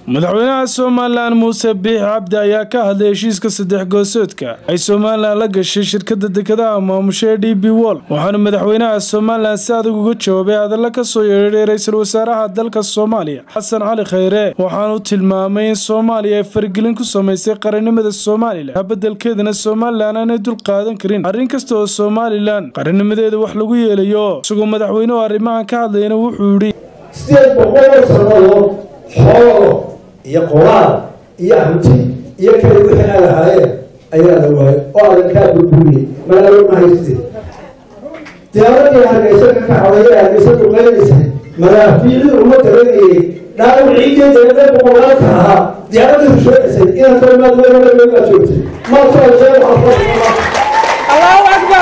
madaxweynaha somalilan muuse biix cabdi ayaa ka hadlay heshiiska saddex goosoodka ay somalilan la gashay shirkada dekedaha maamusha ee d b wol waxaana madaxweynaha somalilan si adag uga jawaabay hadalla ka soo yeedhay ra-iisul wasaaraha dalka soomaaliya xasan cali khayre waxaanu tilmaamay in soomaaliya ay faragelin ku samaysay qarannimada somalilan habedelkeedana somalilan aanay dul qaadan karin arrin kasta oo somalilan qarannimadeeda wax lagu yeelayo isagoo madaxweynuhu arrimahan ka hadlayana wuxuu yidhi sideed boqoloo sannadood xoolo iyo qoraal iyo hanti iyo kale wixii ay lahaayeen ayaa la waayay oo adankaa burburiyey magaalo mahayste diyaaradii hargeysa ka kacday ee hargeysa duqeynaysay madaafiicdii uma garanayay dhaawiciidii deedee boqolaalka ahaa diyaaradii rusheegaysay inaad kalimaad weynaa joogtay maasoo allahu akbar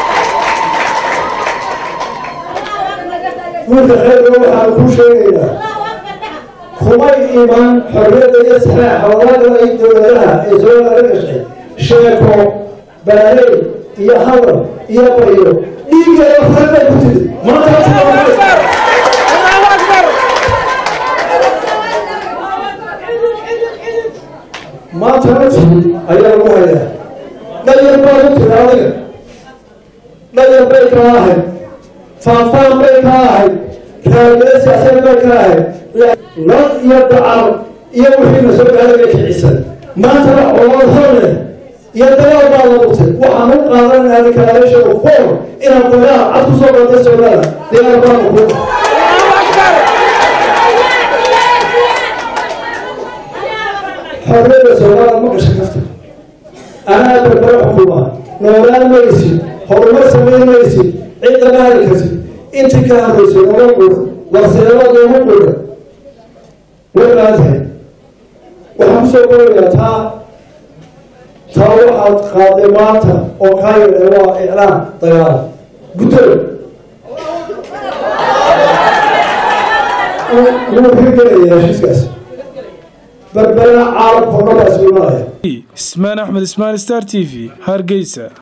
wiilka kheyrga waxaan kuu sheegaynaa kumay iman xorriyadda iyo saxaaxa walaada ay dowladaha ee somaliya la gashay sheeko baaley iyo hadal iyo baryo dhiigeeda farabay ku timid allahu akbar maanta nafsi ayaa lagu hayaa dhayar baad u tiri adiga dhayar bay kaa ahayd faanfaan bay kaa ahayd raadiyada siyaasadeed bay kaa ahayd nad iyo dacar iyo wixii na soo gaadaya kicisan maantana colood horle iyo dagaal baa la butay waxaan u qaadanayna declaration of war inaan dagaal cad ku soo qaatay somaliland diyaar baana ku xorriyadda somaliland ma gasha kafta anaa barbara xukuma noolaan maysid horumar samayn maysid cidda ma hali kartid intii ka horreysay nooma quudha warseelada nooma quudha way qaatahay waxaan kusoo qorayaa taa taa waxaad qaaday maanta oo kaa yadhe waa iclaan dagaal guddoon wuu hirgelaya heshiiskaas berbera caalamka oo dhan baa isku imanaya ismaan axmed ismaan star t v hargeysa